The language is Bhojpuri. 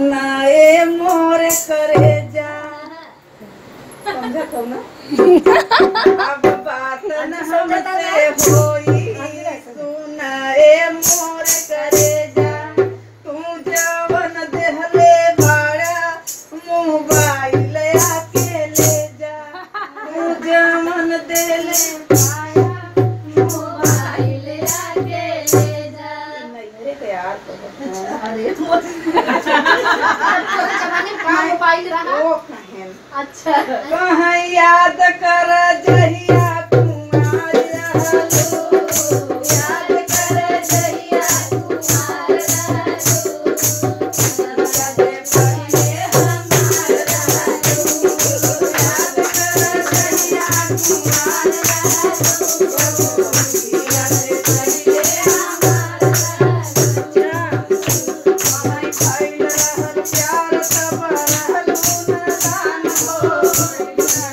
सुनाए मोर करे जा समझा तो ना अब बात न हमसे होई सुनाए मोर करे जा तू जवन देहले बाड़ा मोबाइल आके ले जा तू जवन देले बाड़ा मोबाइल आके ले जा नहीं रे यार अरे ओ कहें अच्छा कहाँ याद कर जहिया कुमार रहलो याद कर जहिया कुमार रहलो कदे पहिले हमार रहलो याद कर जहिया कुमार रहलो कदे पहिले हमार रहलो कहाँ खाइल रहल प्यार तब रहलो नादान हो